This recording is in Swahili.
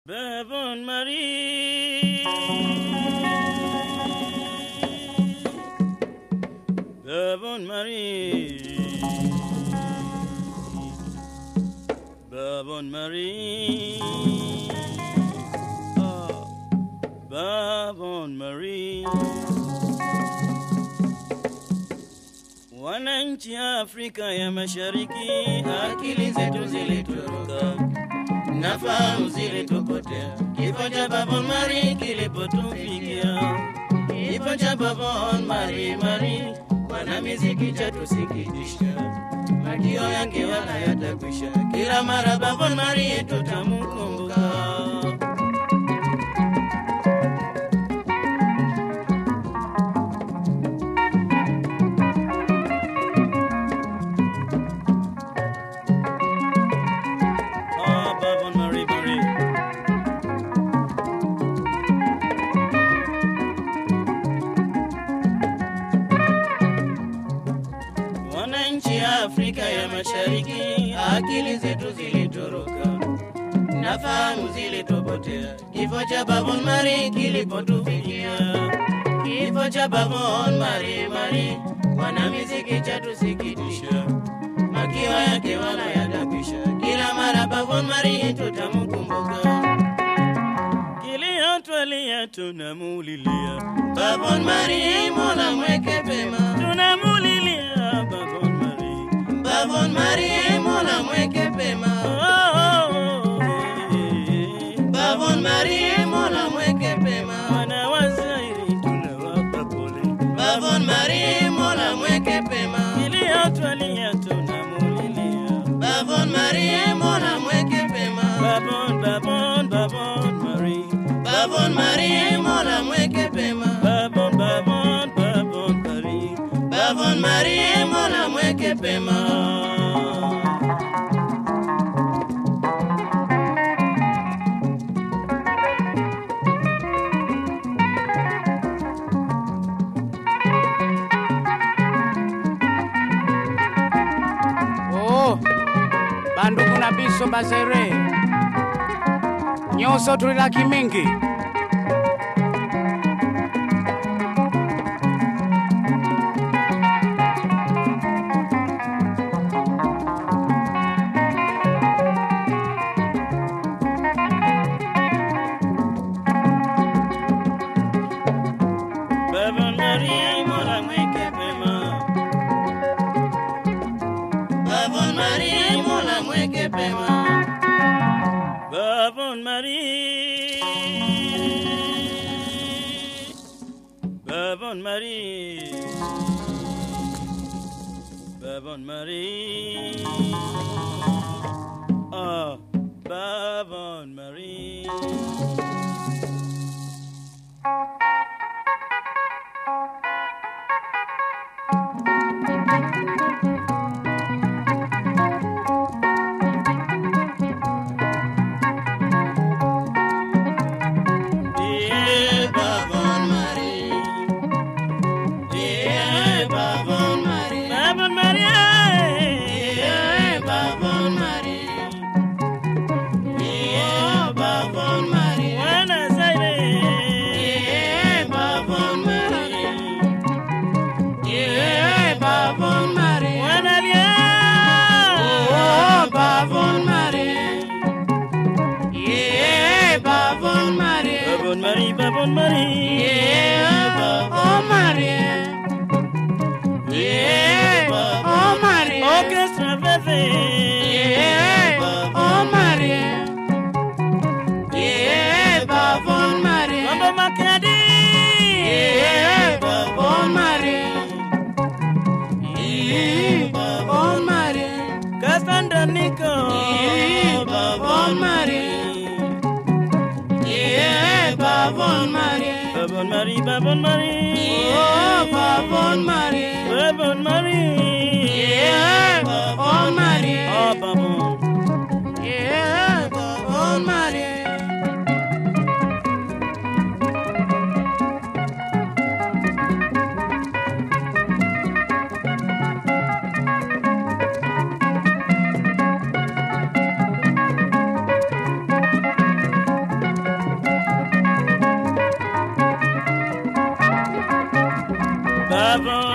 Bavon Marie. Bavon Marie. Bavon Marie. Ah, Bavon Marie. Wananchi Afrika ya Mashariki, akili zetu zilitoroka nafahamu zilitupotea. Kifo cha Bavon Mari kilipotufikia, kifo cha Bavon Mari Mari, wana miziki chatusikitisha, makio yake wala yatakwisha. Kila mara Bavon Mari tutamukumbuka. Ah, Bavon Mari Mari. Wananchi Afrika ya Mashariki, akili zetu zilitoroka, nafahamu zilitopotea. Kifo cha Bavon Mari kilipotufikia, kifo cha Bavon Mari Mari, wana miziki chatusikitisha, makio yake wala yatakwisha. Kila mara Bavon Mari tutamkumbuka kilio twalia tunamulilia Bavon Mari, Mola mweke pema, tunamulilia Bavon Mari, Bavon Mari, Mola mweke pema, oh, oh, oh, eh. Bavon Mari, Mola mweke pema, wana wazairi tunawapa pole, Bavon Mari, Mola mweke pema, kilio twalia tunamulilia Bavon Mari, Mola mweke pema, Bavon, Bavon, Bavon Mari, Bavon Mari, Mola mweke pema, Bavon, Bavon, Bavon Mari, Bavon Mari, Mola mweke pema. Oh, bandugu na biso bazere nyonso tulilaki mingi Bavon Mari, Mola mweke pema. Bavon Mari, Mola mweke pema. Bavon Mari. Bavon Mari. Bavon Mari. Ah, Bavon Mari. Yeah, Bavon Mari. Yeah, Bavon Mari. Bavon Mari. Yeah, Bavon Mari. Yeah, Bavon Mari. Buenos Aires. Yeah, Bavon Mari. Yeah, Bavon Mari. Buena Oh, Bavon Mari. Yeah, Bavon Mari. Bavon Mari, Bavon Mari. Yeah, Bavon Mari. Yeah, oh Mari. Orchestra Veve. Yeah, oh Mari. Yeah, Bavon Mari. Mambo Makadi. Yeah, Bavon Mari. Yeah, Bavon Mari. Cassandra Nico. Yeah, Bavon Mari. Yeah, Bavon Mari. Bavon Mari, Bavon Mari. Oh, Bavon Mari. Bavon Mari. Yeah, Bavon Mari. Oh, Bavon. Yeah, Bavon Mari. Babon